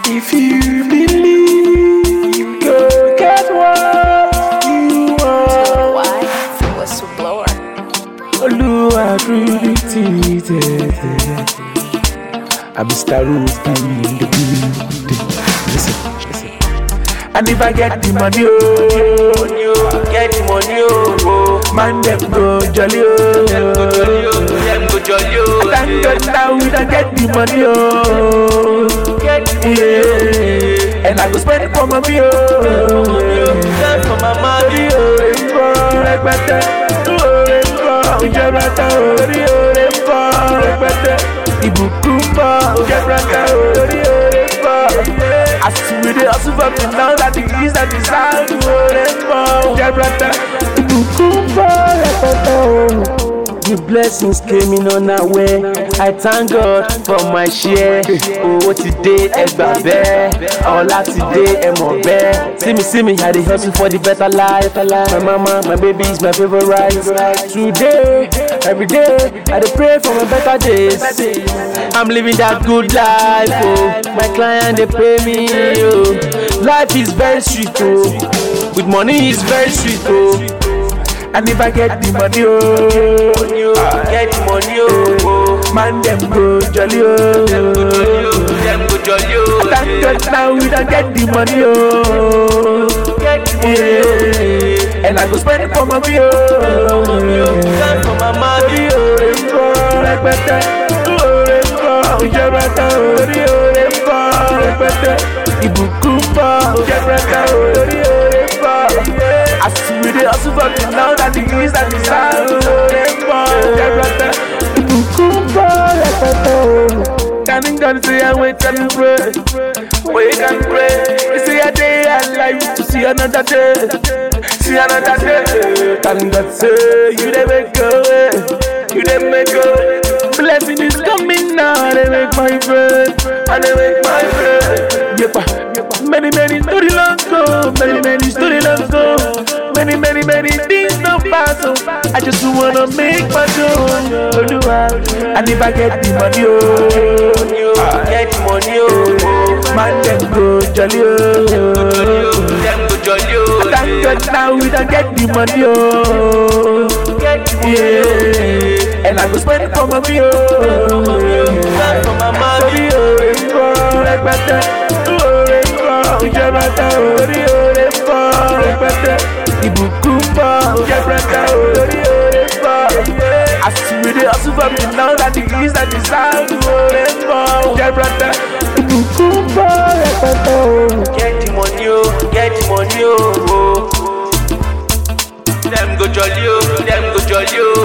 If you believe, you go get what you want. Why? Whistleblower. Olúwa dúró tí tẹ̀tẹ̀. I'm Mr. Rookie in the building. Listen, listen. And if I get the money, oh, Get the money, oh, man, them go jolly, oh. go jolly, oh, them go jolly, oh. Thank God now we don't get the money, oh. Get the money, Yeah. And I go spend it for my meal, oh. oh. Send for my money, Orí òre ń bọ̀ rẹpẹtẹ, òre ń bọ̀ ìjẹrẹtẹ, orí òre ń bọ̀ rẹpẹtẹ, ìbùkún ń bọ̀ ìjẹrẹtẹ, orí òre ń bọ̀. Àsìwèdè hustle for me now that the east and the south, òre ń bọ̀ ìjẹrẹtẹ, ìbùkún ń bọ̀ rẹpẹtẹ o. The blessings came in unaware. I thank God for my share. Owó ti dé ẹgbà bẹ́ẹ̀. Ọlá ti dé ẹmọ̀ bẹ́ẹ̀. See me, see me, I dey hustle for the better life. My mama, my baby is my favorite. Today, every day, I dey pray for my better days. I'm living that good life. Oh, my client they pay me. Oh, life is very sweet. Oh, with money is very sweet. Oh. And if I get the money, oh, Get the money, oh, man, them go jolly, oh. them go jolly, oh. Thank God now we don't get the money, oh. Get the money, Yeah. And I go spend it for my meal, oh. Send for my money, Orí òre ń bọ̀ rẹpẹtẹ, òre ń bọ̀ ìjẹrẹtẹ, orí òre ń bọ̀ rẹpẹtẹ, ìbùkún ń bọ̀ ìjẹrẹtẹ, orí òre ń bọ̀. Àsìwèdè hustle for me now that the east and the south, òre ń bọ̀ ìjẹrẹtẹ, ìbùkún ń bọ̀ rẹpẹtẹ o. Thank God say I wait and pray, wait and pray. You see a day alive to see another day, see another day. Thank God say you dey make a way, you dey make a way. Blessing is coming now, they make my friend, and they make my friend. Yepa, many many story long go, many many story long go, many many many things no pass. So I just wanna make my own, Oluwa. And if I get the money, oh. Get the money, oh. Man, them go jolly, oh. Them go jolly, oh. Thank God now we don't get the money, oh. Get the money, Yeah. And I go spend it for my meal, oh. Send for my money, Orí òre ń bọ̀ rẹpẹtẹ, òre ń bọ̀ ìjẹrẹtẹ, orí òre ń bọ̀ rẹpẹtẹ, ìbùkún ń bọ̀ ìjẹrẹtẹ, orí òre ń bọ̀. Àsìwèdè hustle for me now that the east and the south, òre ń bọ̀ ìjẹrẹtẹ, ìbùkún ń bọ̀ rẹpẹtẹ o. Get the money, oh. Get the money, oh. Them go jolly, oh. Them go jolly, oh.